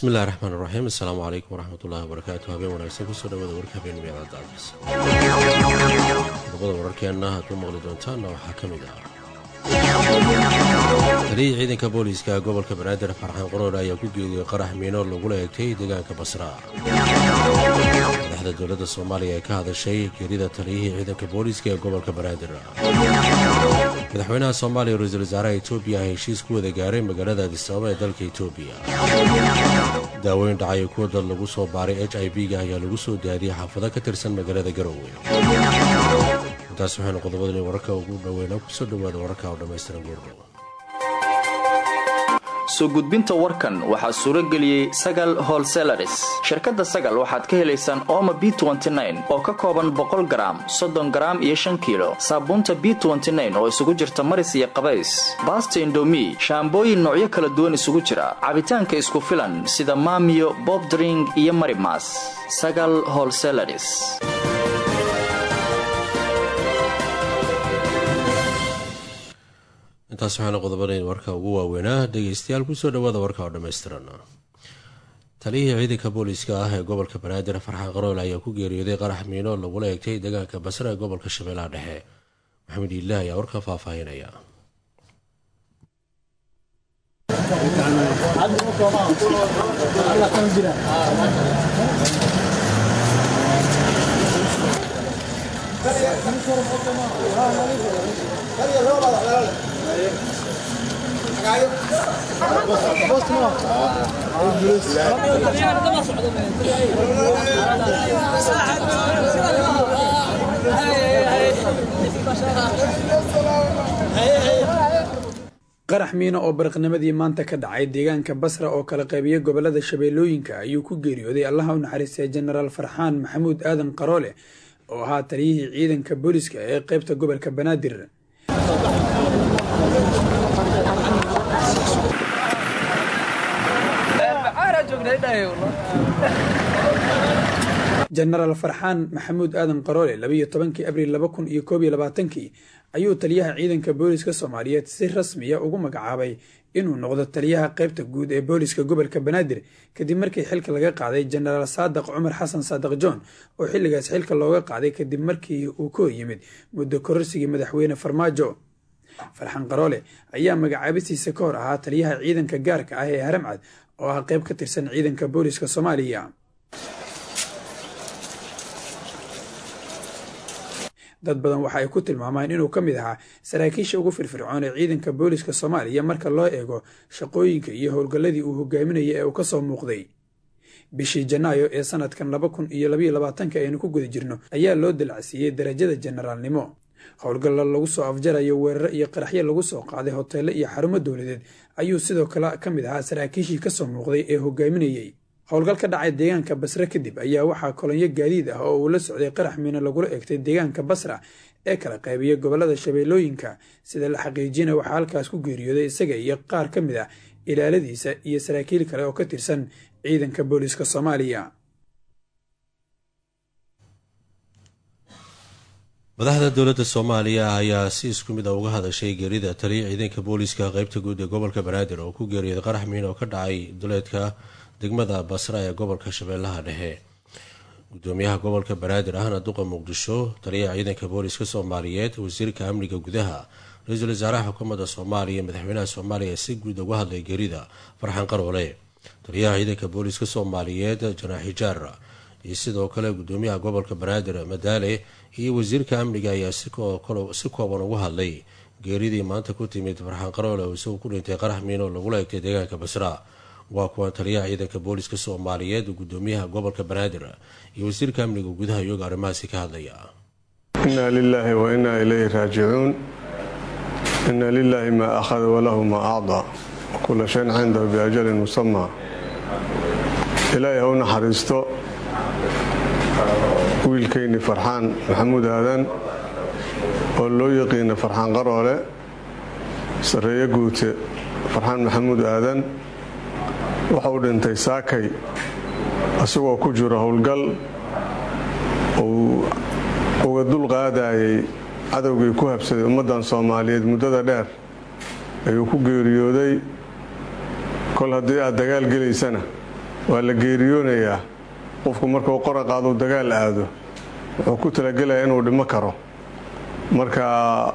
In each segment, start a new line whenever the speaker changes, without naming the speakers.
bismillahi raxmaan raxiim assalaamu calaykum waraxmatullahi wabarakaatu habeen wanaagsan kusoo dhawaada warka habeenimo idaacadda alkas qodobada wararkeenna aad ku maqli doontaanna waxaa ka mid ah taliyii ciidanka booliiska gobolka banaadir farxaan qoroor ayaa ku geediyey qarax miino lagula eegtay deegaanka basra madaxda dowladda soomaaliya ee ka hadashay geerida taliyihii ciidanka booliiska ee gobolka banaadir madaxweynaha soomaaliya ra-iisul wasaaraha etoobiya ah heshiis ku wada gaaray magaalada adisababa ee dalka etoobiya daaweyn dhacay kuwa dad lagu soo baaray h i b-ga ayaa lagu soo daadiyey xaafado ka tirsan magaalada garowe intaas waxaynu qodobadani wararka ugu dhoweyna kusoo dhowaada wararka oo dhammaystiran goordhow
soo gudbinta warkan waxaa suuro geliyey sagal holselaris shirkadda sagal waxaad ka helaysaan ooma b oo ka kooban boqol garaam soddon garaam iyo shan kiilo saabuunta b oo isugu jirta maris iyo qabays baasta indomi shaambooyin noocyo kala duwan isugu jira cabitaanka isku filan sida maamiyo bobdring iyo marimas sagal holselaris
intaas waxaana qodobanayn warka ugu waaweynaa dhegeystayaal kusoo dhawaada warka oo dhammaystiran taliyihii ciidanka booliiska ah ee gobolka banaadir farxaan qarool ayaa ku geeriyooday qarax miino lagula eegtay deegaanka basra ee gobolka shabeellaha dhexe maxamed iilah ayaa warka faahfaahinaya
qarax miino oo baraqnimadii maanta ka dhacay deegaanka basra oo kala qaybiya gobolada shabeellooyinka ayuu ku geeriyooday allaha u naxariistay jenaraal farxaan maxamuud aadan qaroole oo ahaa taliyihii ciidanka booliska ee qeybta gobolka banaadir jenaraal farxaan maxamuud aadan qaroole labayo tobankii abriil laba kun iyo koob iyo labaatankii ayuu taliyaha ciidanka booliska soomaaliyeed si rasmiya ugu magacaabay inuu noqdo taliyaha qeybta guud ee booliska gobolka banaadir kadib markii xilka laga qaaday jenaraal saadaq cumar xasan saadaq john oo xilligaas xilka looga qaaday kadib markii uu ka horyimid muddo kororsigii madaxweyne farmaajo farxaan qaroole ayaa magacaabistiisa ka hor ahaa taliyaha ciidanka gaarka ah ee haramcad oo ah qeyb ka tirsan ciidanka booliska soomaaliya dad badan waxa ay ku tilmaamaan inuu ka mid ahaa saraakiisha ugu firfircoon ee ciidanka booliska soomaaliya marka loo eego shaqooyinka iyo howlgalladii uu hogaaminaya ee uu ka soo muuqday bishii janaayo ee sanadkan laba kun iyo labaiyo labaatanka aynu ku guda jirno ayaa loo dalacsiiyey darajada jenaraalnimo howlgalla lagu soo afjarayo weeraro iyo qaraxyo lagu soo qaaday hoteello iyo xarumo dowladeed ayuu sidoo kale ka mid ahaa saraakiishii kasoo muuqday ee hogaaminayey howlgal ka dhacay deegaanka basra kadib ayaa waxaa kolonyo gaadiid ah oo uu la socday qarax miino lagula egtay deegaanka basra ee kala qaybiya gobolada shabeellooyinka sida la xaqiijina waxaa halkaas ku geeriyooday isaga iyo qaar ka mid ah ilaaladiisa iyo saraakiil kale oo ka tirsan ciidanka booliska soomaaliya
madaxda dowladda soomaaliya ayaa si isku mid a uga hadashay geerida taliya ciidanka booliiska qeybta guud ee gobolka banaadir oo ku geeriyooday qarax miino oo ka dhacay duleedka degmada basra ee gobolka shabeellaha dhexe gudoomiyaha gobolka banaadir ahna duqa muqdisho taliyaha ciidanka booliska soomaaliyeed wasiirka amniga gudaha ra-iisul wasaaraha xukuumadda soomaaliya madaxweynaha soomaaliya si guud uga hadlay geerida farxan qaroole taliyaha ciidanka booliska soomaaliyeed janaax xijaar iyo sidoo kale gudoomiyaha gobolka banaadir madaale iyo wasiirka amniga ayaa si kooban uga hadlay geeridii maanta ku timid farxan qaroole oo isagu ku dhintay qarax miino lagula egtay deegaanka basra waa kuwan taliyaha ciidanka booliska soomaaliyeed gudoomiyaha gobolka banaadir iyo wasiirka amniga gudaha iyago arrimahaasi ka hadlaya
inna lilaahi wa innaa ilayhi raajicuun inna lilaahi maa akhada walahu maa acdaa wakula shayn cindahu biajalin musamaa ilaahay ha u naxariisto wiilkayni farxaan maxamuud aadan oo loo yaqiina farxaan qaroole sarreeye guute farxaan maxamuud aadan waxa uu dhintay saakay isagoo ku jiro howlgal uu uga dul qaadayay cadowgii ku habsaday ummaddan soomaaliyeed muddada dheer ayuu ku geeriyooday kol haddii aad dagaal gelaysana waa la geeriyoonayaa qofku markuu qora qaaduu dagaal aado wuxuu ku talagelayaa inuu dhimo karo marka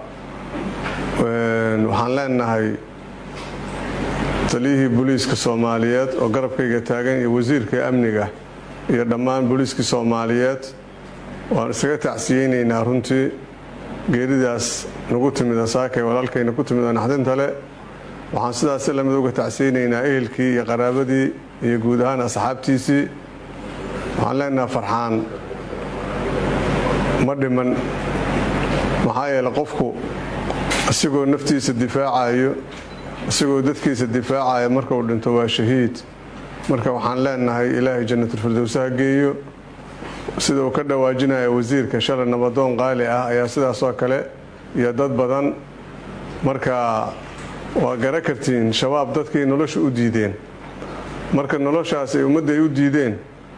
waxaan leenahay taliyihii booliiska soomaaliyeed oo garabkayga taagan iyo wasiirka amniga iyo dhammaan booliiskii soomaaliyeed waan isaga tacsiyeynaynaa runtii geeridaas nagu timid asaakay walaalkayna ku timid naxdinta le waxaan sidaas lamid uga tacsiyeynaynaa ehelkii iyo qaraabadii iyo guud ahaan asxaabtiisii waxaan leenaha farxaan ma dhiman maxaa yeele qofku isagoo naftiisa difaacayo isagoo dadkiisa difaacaya markuu dhinto waa shahiid marka waxaan leenahay ilaahay jannatulfirdowsa ha geeyo sida uu ka dhawaajinaya wasiirka shalay nabadoon qaali ah ayaa sidaasoo kale iyo dad badan marka waa gara kartiin shabaab dadkay nolosha u diideen marka noloshaas ay ummadda ay u diideen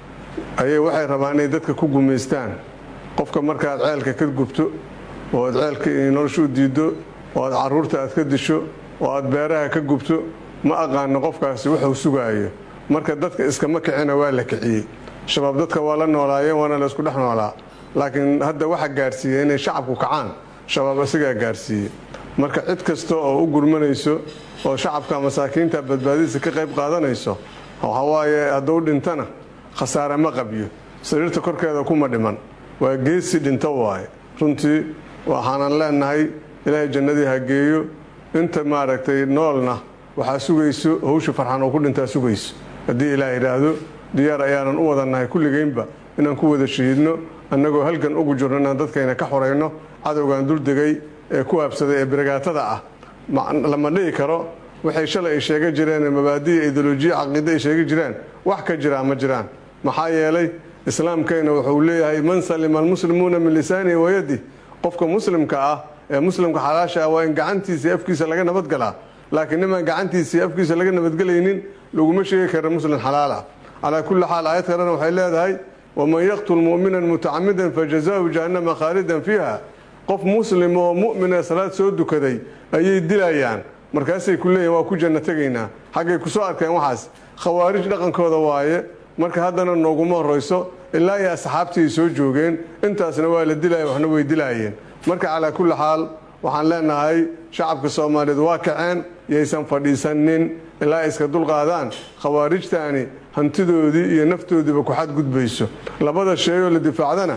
ayay waxay rabaan inay dadka ku gumaystaan qofka markaad ceelka ka gubto oo aad ceelka nolosha u diiddo oo aad caruurta aad ka disho oo aad beeraha ka gubto ma aqaano qofkaasi wuxuu sugaayo marka dadka iskama kicina waa la kiciyey shabaab dadka waa la noolaayeen waana la isku dhex noolaa laakiin hadda waxa gaarsiiya inay shacabku kacaan shabaab isagaa gaarsiiyey marka cid kasta oo u gurmanayso oo shacabka masaakiinta badbaadadiisa ka qayb qaadanayso waxawaaye hadduu dhintana khasaare ma qabyo sariirta korkeeda kuma dhiman waa geesi dhinto waaye runtii waxaanan leenahay ilaahay jannadii ha geeyo inta maaragtay noolna waxaa sugayso hawsha farxan oo ku dhintaa sugayso haddii ilaah yidhaahdo diyaar ayaanan u wadannahay kulligeynba inaan ku wada shahiidno annagoo halgan ugu jirno inaan dadkayna ka xorayno cadowgan duldegay ee ku habsaday ee biragaatada ah lama dhihi karo waxay shalay ay sheega jireen mabaadiya ideolojiya caqiide ay sheegi jireen wax ka jiraa ma jiraan maxaa yeelay islaamkayna wuxuu leeyahay man salima almuslimuuna min lisaanihi wayadi qofka muslimka ah ee muslimka xalaasha ah waa in gacantiisa iyo afkiisa laga nabadgalaa laakiin nimaan gacantiisa iyo afkiisa laga nabadgelaynin laguma sheegi kara muslim xalaala calaa kulli xaal aayad kalena waxay leedahay waman yaqtul mu'minan mutacamidan fajazaahu jahannama khaalidan fiiha qof muslim oo mu'mina salaad soo dukaday ayay dilayaan markaasay ku leeyihin waa ku janno tegaynaa xaggay kusoo arkeen waxaas khawaarij dhaqankooda waaye marka haddana nooguma horayso ilaa iyo asxaabtii ay soo joogeen intaasna waa la dilaya waxna way dilaayeen marka calaa kulli xaal waxaan leenahay shacabka soomaaliyeed waa kaceen yaysan fadhiisanin ilaa iska dulqaadaan khawaarijtaani hantidoodii iyo naftoodiiba ku xadgudbayso labada sheeyoo la difaacdana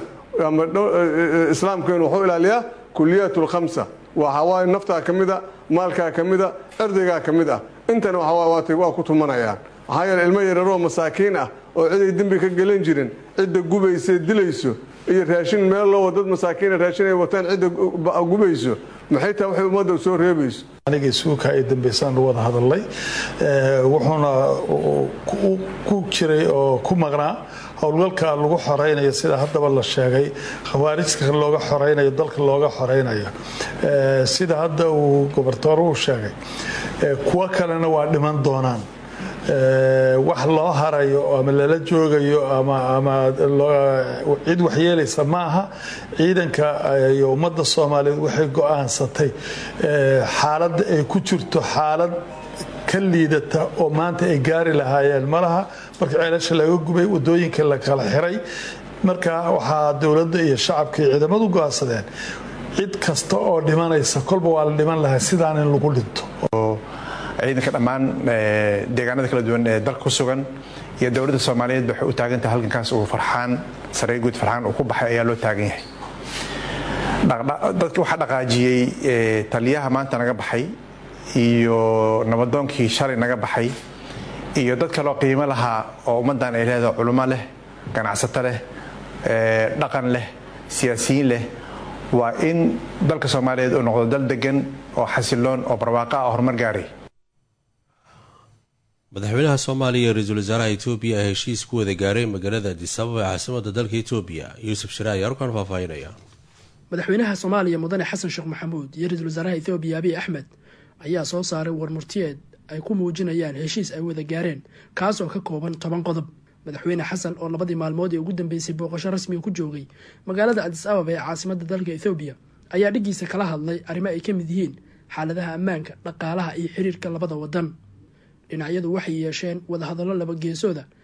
islaamkeenu wuxuu ilaaliyaa kuliyaat lkhamsa waa hawaayo naftaa ka mida maalkaa ka mida cirdigaa ka mid ah intana waa ku tumanayaan maxaa yeele ilmo yararoo masaakiin ah oo ciday dembi ka gelan jirin cidda gubaysa dilayso iyo raashin meel loo dad masaakiina raashin ay wataan cidda gubayso maxay tahay waxay ummadda soo reebayso
aniga isuuka ay dambaysaan wada hadalay wuxuuna ku jiray oo ku maqnaa howlgalka lagu xoraynayo sida haddaba la sheegay khawaarijka looga xoraynayo dalka looga xoraynayo sida hadda uu gobortooruhu sheegay kuwo kalena waa dhiman doonaan wax loo harayo ama lala joogayo ama cid waxyeelaysa ma aha ciidanka iyo ummadda soomaaliyeed waxay go-aansatay xaaladda ay ku jirto xaalad ka liidata oo maanta ay gaari lahaayeen malaha marka ceelasha laga gubay wadooyinka la kala xiray marka waxaa dowladda iyo shacabka iyo ciidamadu go-aansadeen cid kasta oo dhimanaysa kolba waa la dhiman lahaa sidaan in lagu dhinto
ciidanka dhammaan deegaanada kala duwan ee dalka ku sugan iyo dowladda soomaaliyeed waxay u taagan tahay halgankaas uu farxaan saree guud farxaan uu ku baxay ayaa loo taagan yahay dadka waxaa dhaqaajiyey taliyaha maanta naga baxay iyo nabadoonkii shalay naga baxay iyo dad kaloo qiimo lahaa oo ummaddan ay leedahay culummo leh ganacsato leh dhaqan leh siyaasiyiin leh waa in dalka soomaaliyeed uu noqdo dal degan oo xasiloon oo barwaaqa ah horumar gaaray
madaxweynaha soomaaliya iyo ra-iisul wasaaraha etoobiya ay heshiis ku wada gaareen magaalada adisababa ee caasimada dalka etoobiya yuusuf shire ayaa halkan faahfaahinaya
madaxweynaha soomaaliya mudane xasan sheekh maxamuud iyo ra-iisul wasaaraha ethoobiya abiy axmed ayaa soo saaray warmurtiyeed ay ku muujinayaan heshiis ay wada gaareen kaas oo ka kooban toban qodob madaxweyne xasan oo labadii maalmood ee ugu dambeysay booqasho rasmiga ku joogay magaalada adis ababa ee caasimada dalka ethoobiya ayaa dhiggiisa kala hadlay arrimo ay ka mid yihiin xaaladaha ammaanka dhaqaalaha iyo xiriirka labada wadan dhinacyadu waxay yeesheen wadahadallo laba geesooda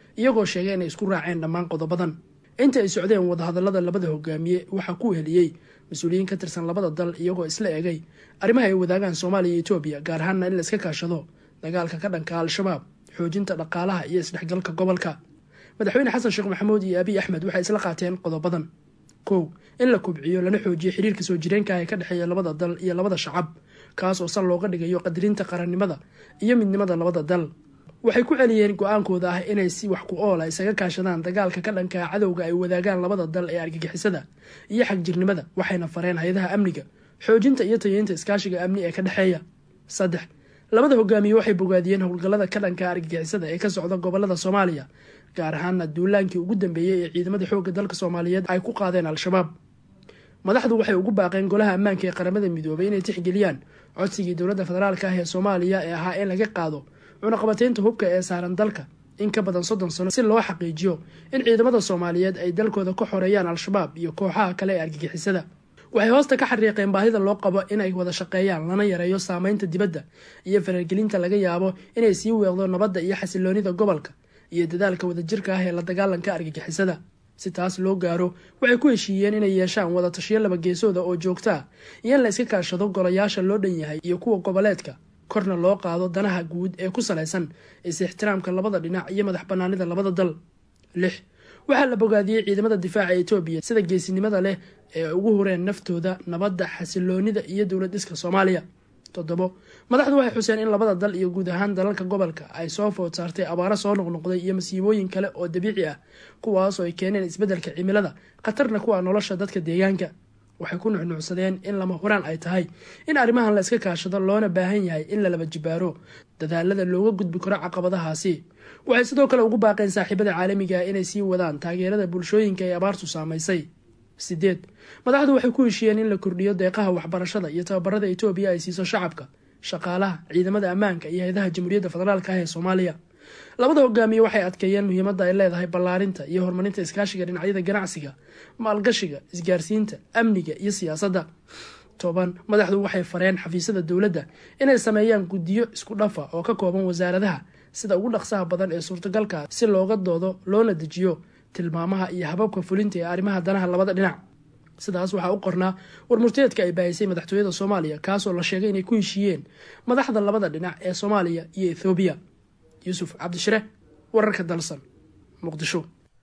iyagoo sheegay inay isku raaceen dhammaan qodobadan inta ay socdeen wadahadallada labada hogaamiye waxaa ku heliyey mas-uuliyiin ka tirsan labada dal iyagoo isla egay arrimaha ay wadaagaan soomaaliya iyo etoobiya gaar ahaanna in la iska kaashado dagaalka ka dhanka al-shabaab xoojinta dhaqaalaha iyo isdhexgalka gobolka madaxweyne xasan sheekh maxamuud iyo abiy axmed waxay isla qaateen qodobadan kow in la kubciyo lana xoojiyo xiriirka soo jireenka ee ka dhexeeya labada dal iyo labada shacab kaas oo sal looga dhigayo qadirinta qarannimada iyo midnimada labada dal waxay ku celiyeen go-aankooda ah inay si wax ku oola isaga kaashadaan dagaalka ka dhanka cadowga ay wadaagaan labada dal ee argagixisada iyo xagjirnimada waxayna fareen hay-adaha amniga xoojinta iyo tayeynta iskaashiga amni ee ka dhexeeya saddex labada hogaamiye waxay bogaadiyeen howlgallada ka dhanka argagixisada ee ka socda gobolada soomaaliya gaar ahaana duulaankii ugu dambeeyey ee ciidamada xoogga dalka soomaaliyeed ay ku qaadeen al-shabaab madaxdu waxay ugu baaqeen golaha ammaanka ee qaramada midoobay inay tixgeliyaan codsigii dowladda federaalka ah ee soomaaliya ee ahaa in laga qaado cunaqabateynta hubka ee saaran dalka in ka badan soddon sano si loo xaqiijiyo in ciidamada soomaaliyeed ay dalkooda ka xoreeyaan al-shabaab iyo kooxaha kale ee argagixisada waxay hoosta ka xariiqeen baahida loo qabo inay wada shaqeeyaan lana yareeyo saameynta dibadda iyo faragelinta laga yaabo inay sii weeqdo nabadda iyo xasiloonida gobolka iyo dadaalka wadajirka ah ee la dagaalanka argagixisada si taas loo gaaro waxay ku heshiiyeen inay yeeshaan wada tashiyo laba geesooda oo joogta ah iyo in la iska kaashado golayaasha loo dhan yahay iyo kuwa goboleedka korna loo qaado danaha guud ee ku salaysan is-ixtiraamka labada dhinac iyo madax banaanida labada dal lix waxaa la bogaadiyey ciidamada difaaca etoobiya sida geesinimada leh ee ugu hureen naftooda nabadda xasiloonida iyo dowlad dhiska soomaaliya toddobo madaxdu waxay xuseen in labada dal iyo guud ahaan dalalka gobolka ay soo food saartay abaaro soo noqnoqday iyo masiibooyin kale oo dabiici ah kuwaasoo ay keeneen isbeddelka cimilada khatarna kuwa nolosha dadka deegaanka waxay ku nuxnuucsadeen in lama huraan ay tahay in arrimahan la iska kaashado loona baahan yahay in la laba jibaaro dadaalada looga gudbi karo caqabadahaasi waxay sidoo kale ugu baaqeen saaxiibada caalamiga ah inay sii wadaan taageerada bulshooyinka ee abaartu saamaysay sideed madaxdu waxay ku heshiiyeen in la kordhiyo deeqaha waxbarashada iyo tababarada etoobiya ay siiso shacabka shaqaalaha ciidamada ammaanka iyo hay-adaha jamhuuriyadda federaalka ah ee soomaaliya labada hogaamiye waxay adkeeyeen muhiimadda ay leedahay ballaarinta iyo horumarinta iskaashiga dhinacyada ganacsiga maalgashiga isgaarsiinta amniga iyo siyaasadda toban madaxdu waxay fareen xafiisyada dowladda inay sameeyaan guddiyo isku dhafa oo ka kooban wasaaradaha sida ugu dhaqsaha badan ee suurtagalka si looga doodo loona dejiyo tilmaamaha iyo hababka fulinta ee arrimaha danaha labada dhinac sidaas waxaa u qornaa warmurteedka ay baahisay madaxtooyada soomaaliya kaasoo la sheegay inay ku heshiiyeen madaxda labada dhinac ee soomaaliya iyo ethoobiya yuusuf cabdishire wararka dalsan muqdisho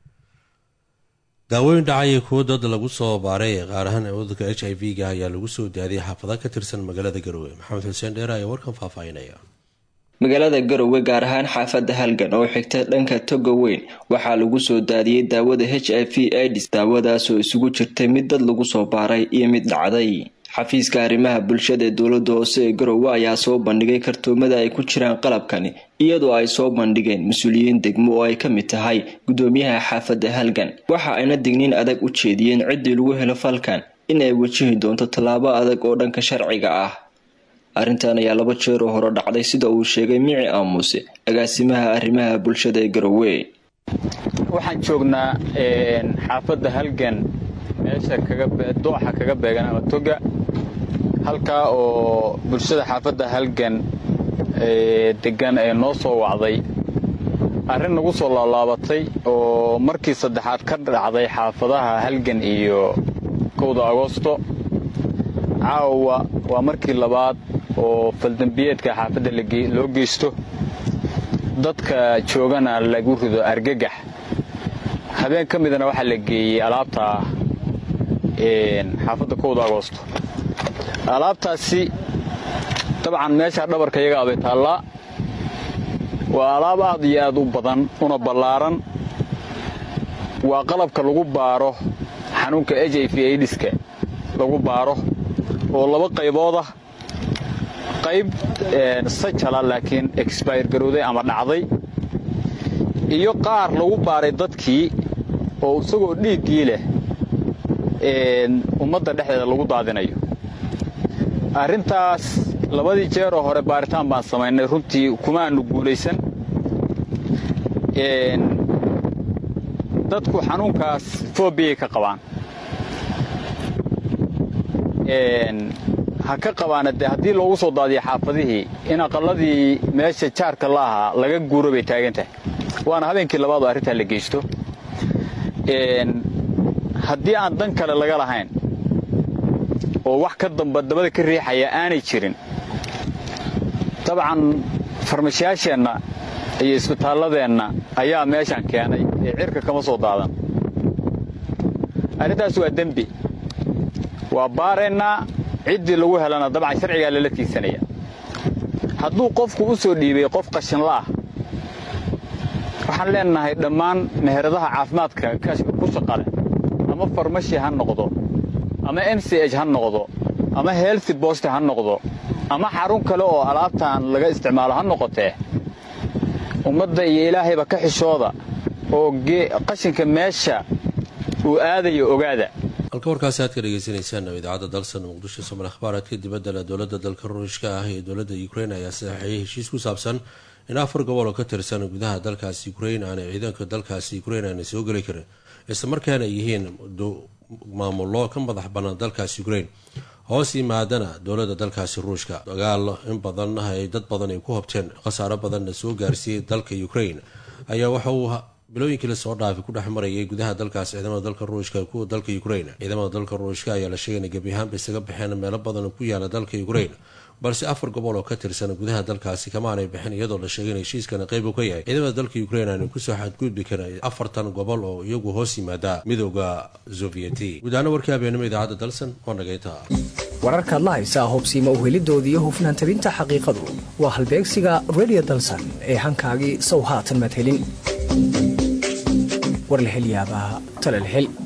daawooyin dhacaya kuwo dad lagu soo baaray ee qaar ahaan cudurka h i v ga ayaa lagu soo daadiyay xaafada ka tirsan magaalada garowe maxamed xuseen dheere ayaa warkan faahfaahinaya
magaalada garowe gaar ahaan xaafadda halgan oo xigta dhanka toga weyn waxaa lagu soo daadiyey daawada h i v ids daawadaasoo isugu jirtay mid dad lagu soo baaray iyo mid dhacday xafiiska arrimaha bulshada ee dowladda hoose ee garowe ayaa soo bandhigay kartoomada ay ku jiraan qalabkani iyadoo ay soo bandhigeen mas-uuliyiin degmo oo ay ka mid tahay guddoomiyaha xaafadda halgan waxa ayna digniin adag u jeediyeen ciddii lagu helo falkan in ay wajihi doonto tallaabo adag oo dhanka sharciga ah arrintan ayaa laba jeeroo hore dhacday sida uu sheegay mici aamuse agaasimaha arrimaha bulshada ee garowe
waxaan joognaa xaafadda halgan meesha dooxa kaga beegan ama toga halkaa oo bulshada xaafadda halgan degan ee noo soo wacday arrin nagu soo laalaabatay oo markii saddexaad ka dhacday xaafadaha halgan iyo kowda agoosto caawa waa markii labaad oo faldambiyeedka xaafadda loo geysto dadka joogana lagu rido argagax habeen ka midana waxaa la geeyey alaabta xaafadda kowda agoosto alaabtaasi dabcan meesha dhabarka iyaga abay taallaa waa alaab aad iyo aad u badan una ballaaran waa qalabka lagu baaro xanuunka h i v aidiska lagu baaro oo laba qaybood ah qayb sajala laakiin exbayr garowday ama dhacday iyo qaar lagu baaray dadkii oo isagoo dhiiggii leh ummadda dhexdeeda lagu daadinayo arrintaas labadii jeeroo hore baaritaan baan samaynay runtii kuma aanu guulaysan dadku xanuunkaas foobiyay ka qabaan ha ka qabaana dee haddii loogu soo daadiyo xaafadihii in aqalladii meesha jaarka la ahaa laga guuro bay taagan tahay waana habeenkii labaad oo arrintaa la geysto haddii aan dan kale laga lahayn oo wax ka damba dabada ka riixaya aanay jirin dabcan farmashiyaasheenna iyo isbitaalladeenna ayaa meeshan keenay ee cirka kama soo daadan arrintaas waa dembi waa baaraynaa ciddii lagu helana dabcan sharcigaa lala tiisanaya hadduu qofku u soo dhiibay qof qashinla ah waxaan leenahay dhammaan meheradaha caafimaadka ku shaqale ama farmashi ha noqdo ama m c h ha noqdo ama healthy bost ha noqdo ama xarun kale oo alaabtaan laga isticmaalo ha noqotee ummadda iyo ilaahayba ka xishooda oo qashinka meesha uu aadayo ogaada
halka warkaasi aad ka dhegeysaneysaan idaacadda dalsan muqdisho somal akhbaaraadka dibaddana dowladda dalka ruushka ah iyo dowladda ukrain ayaa saxeeyay heshiis ku saabsan in afar gobol oo ka tirsan gudaha dalkaasi ukrain aanay ciidanka dalkaasi ukrain aanay soo geli karin islamarkaana ay yihiin maamullo ka madax bannaan dalkaasi ukrain hoos yimaadana dowladda dalkaasi ruushka dagaal in badan ay dad badan ay ku hobteen khasaaro badanna soo gaarsiiyey dalka ukrain ayaa waxa uu bilooyinkii lasoo dhaafay ku dhex marayay gudaha dalkaas ciidamada dalka ruushka kuwa dalka ukrain ciidamada dalka ruushka ayaa la sheegay inay gebi ahaanba isaga baxeen meelo badan ku yaala dalka ukrain balse afar gobol oo ka tirsan gudaha dalkaasi kamaanay bixin iyadoo la sheegay in heshiiskana qayb uu ka yahay ciidamada dalka ukrain aanu kusoo xadgudbi karin afartan gobol oo iyagu hoos yimaada midooda sovyeti gudahaana warkii habeenimo idaacadda dalsan waa nagayta
wararkaad la haysaa hobsiima uhelidooda iyo hufnaan tabinta xaqiiqadu waa halbeegsiga redio dalsan ee hankaagii sow haatan madhelin war la hel yaabaa talal hel